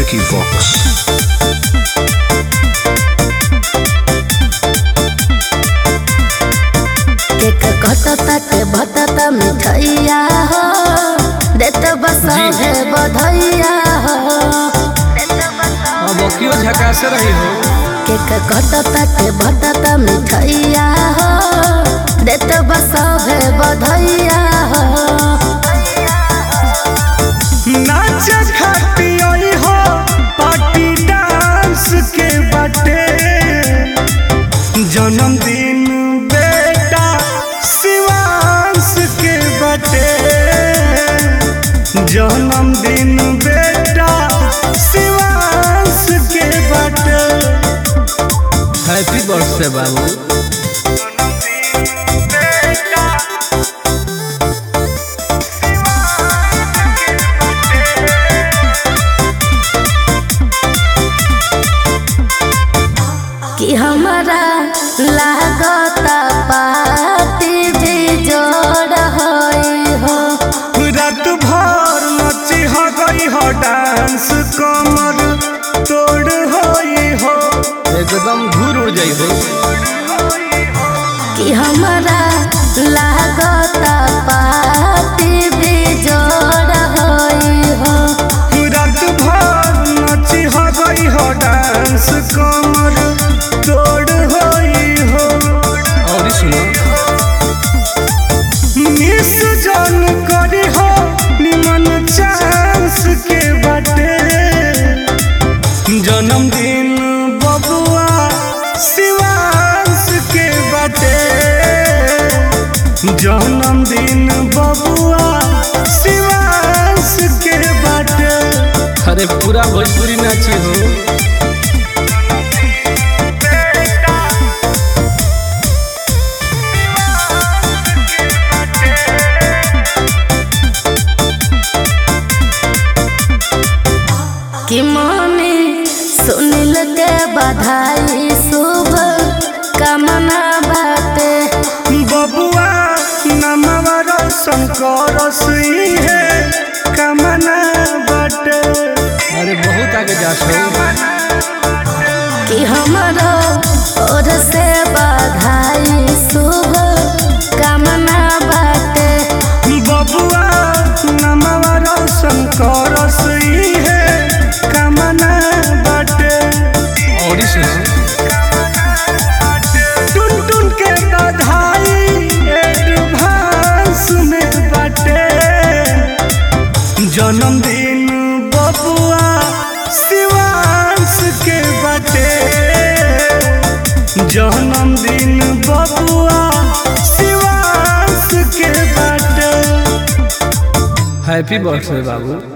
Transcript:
Vicky Vox. Cake कटता के भटता मिठैया हो देत बसहे बधैया हो अब क्यों झकास रही हो केक कटता के भटता मिठैया हो देत बसहे बधैया हो नाच खाती आई हो पार्टी डांस के बाटे जन्मदिन बेटा शिवांश के बाटे जन्मदिन बेटा शिवांश के बाटे हैप्पी बर्थडे बाबू बेटा कि हमारा लागता पार्टी भी जोड़ होई हो रात भर नची हो गई हो डांस कमर तोड़ होई हो एकदम घूर उड़ जाई हो कि हमारा लागता पार्टी भी जोड़ होई हो रात भर नची हो गई हो डांस कमर तोड़ होई हो और सुनो मिस जन करी हो निमन चांस के बाटे जन्मदिन बबुआ शिवांश के बाटे जन्मदिन बबुआ शिवांश के बाटे अरे पूरा भोजपुरी नाची हो कि मम्मी सुनिल के बधाई शुभ कामना बाटे बबुआ नमवा रोशन करस है कमना बाटे अरे बहुत आगे जा हो कि हमारो ओर से बधाई शुभ कामना बाटे बबुआ नमवा रोशन करस है कमना बाटे और सुनो टुन टुन के बधाई एडवांस में बाटे जन्मदिन बबुआ शिवांश के बाटे जन्मदिन बबुआ शिवांश के बाटे हैप्पी बर्थडे बाबू